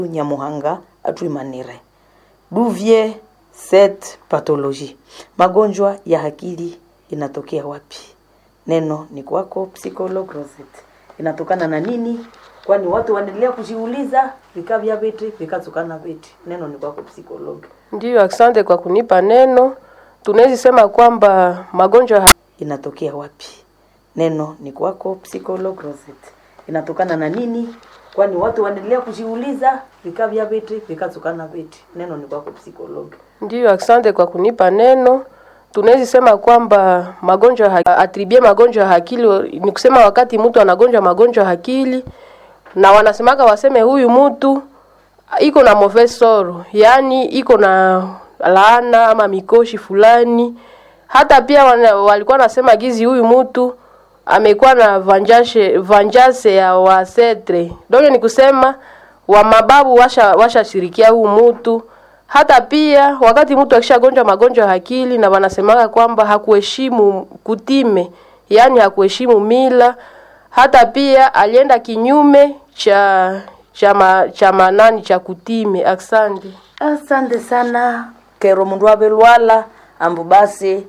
Nyamuhanga atwimanire duvie set pathologie, magonjwa ya akili inatokea wapi? Neno ni kwako psycholog Rosette. Inatokana na nini? Kwani watu wanaendelea kujiuliza vikavya viti vikatokana viti. Neno ni kwako psycholog. Ndiyo, asante kwa kunipa neno. Tunaweza sema kwamba magonjwa ha- Inatokea wapi? Neno ni kwako psycholog Rosette. Inatokana na nini? Kwani watu wanaendelea kujiuliza vikavya viti vikatokana viti. Neno ni kwako psycholog. ndiyo, asante kwa kunipa neno. Tunaweza sema kwamba magonjwa ha- atribie magonjwa ya akili ni kusema wakati mtu anagonjwa magonjwa ya akili, na wanasemaka waseme huyu mtu iko na mauvaise sort, yaani iko na laana ama mikoshi fulani. Hata pia wana, walikuwa nasema gizi huyu mtu amekuwa na vanjashe vanjase ya wasetre donge, ni kusema wa mababu washa washashirikia huu mtu. Hata pia wakati mtu akishagonjwa magonjwa ya akili, na wanasemaka kwamba hakuheshimu kutime, yaani hakuheshimu mila. Hata pia alienda kinyume cha cha ma, cha manani cha kutime. Asante. Asante sana kero mundu avelwala ambu basi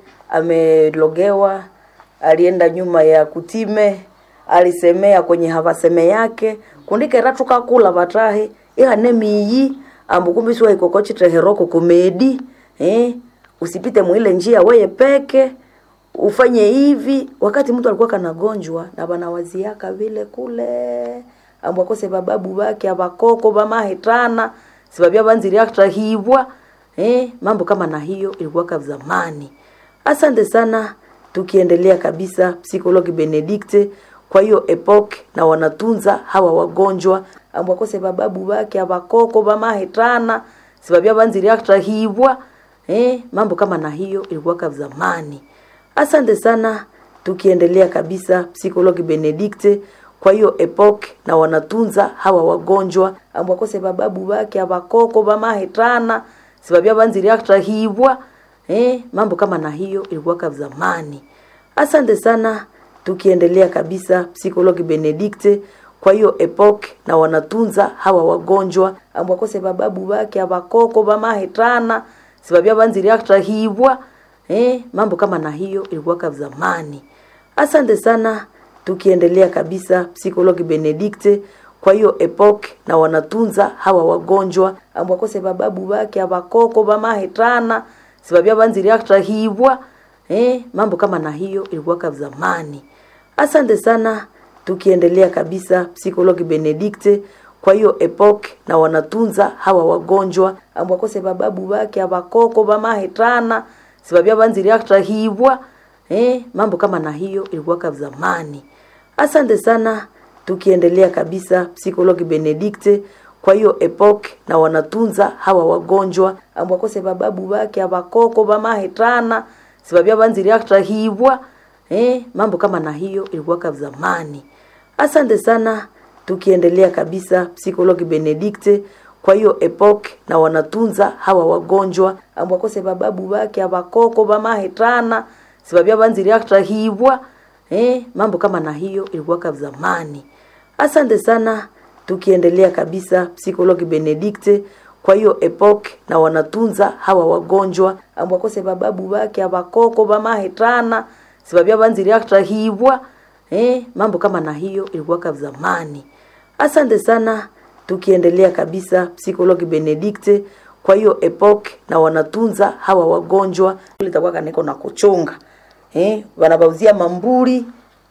amelogewa, alienda nyuma ya kutime, alisemea kwenye havaseme yake kundikera tukakula vatahi ihane miyi ambu kumbi siwa ikokochiteheroko kumedi eh, usipite mwile njia weye peke ufanye hivi wakati mtu alikuwa kanagonjwa na banawaziaka vile kule ambu akose bababu bake abakoko bamahitana sibabya banziriaktahibwa eh, mambo kama na hiyo ilikuwaka zamani asante sana tukiendelea kabisa psikologi benedikte kwa hiyo epoke na wanatunza hawa wagonjwa ambu akose bababu bake abakoko bamahitana sibabya banziriaktahibwa eh, mambo kama na hiyo ilikuwaka zamani asante sana tukiendelea kabisa psikologi benedikte kwa hiyo epoke na wanatunza hawa wagonjwa ambu akose bababu bake abakoko bamahitana sibabya banziriaktahibwa eh, mambo kama na hiyo ilikuwaka zamani asante sana tukiendelea kabisa psikologi benedikte kwa hiyo epoke na wanatunza hawa wagonjwa ambu akose bababu bake abakoko bamahitana sibabya banziriaktahibwa eh, mambo kama na hiyo ilikuwaka zamani asante sana tukiendelea kabisa psikologi benedikte kwa hiyo epoke na wanatunza hawa wagonjwa ambu akose bababu bake abakoko bamahitana sibabya banziriaktahibwa eh, mambo kama na hiyo ilikuwaka zamani asante sana tukiendelea kabisa psikologi benedikte kwa hiyo epoke na wanatunza hawa wagonjwa ambu akose bababu bake abakoko bamahitana sibabya banziriaktahibwa eh, mambo kama na hiyo ilikuwaka zamani asante sana tukiendelea kabisa psikologi benedikte kwa hiyo epoke na wanatunza hawa wagonjwa ambu akose bababu bake abakoko bamahitana sibabya banziriaktahibwa eh, mambo kama na hiyo ilikuwaka zamani asante sana tukiendelea kabisa psikologi benedikte kwa hiyo epoke na wanatunza hawa wagonjwa ambu akose bababu bake abakoko bamahitana sibabya banziriaktahibwa eh, mambo kama na hiyo ilikuwaka zamani asante sana tukiendelea kabisa psikologi benedikte kwa hiyo epoke na wanatunza hawa wagonjwa ambu akose bababu bake abakoko bamahitana sibabya banziriaktahibwa eh, mambo kama na hiyo ilikuwaka zamani asante sana tukiendelea kabisa psikologi benedikte kwa hiyo epoke na wanatunza hawa wagonjwa litakuwa kaniko na kuchunga eh, wanabauzia mamburi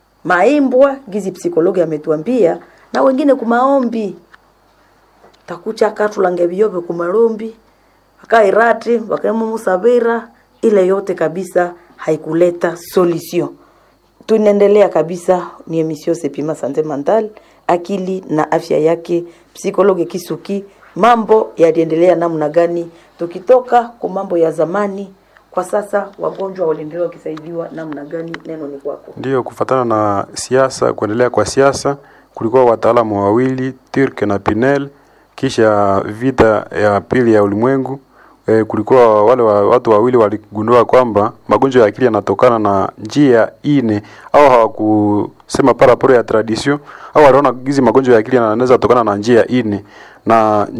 maimbwa gizi psikologi ametuambia na wengine kumaombi takucha katulange vyobe kumalombi akairati wakaemumusavira ile yote kabisa haikuleta solution tunaendelea kabisa ni emission sepima sante mental akili na afya yake psikologi kisuki mambo yaliendelea namna gani tukitoka kwa mambo ya zamani kwa sasa wagonjwa waliendelea wakisaidiwa namna gani neno ni kwako Ndiyo, kufatana na siasa, kuendelea kwa siasa, kulikuwa wataalamu wawili Turk na Pinel. Kisha vita ya pili ya ulimwengu e, kulikuwa wale wa, watu wawili waligundua kwamba magonjwa ya akili yanatokana na njia ine, au hawakusema paraporo ya tradition, au waliona gizi magonjwa ya akili yanaweza tokana na njia ine, na njia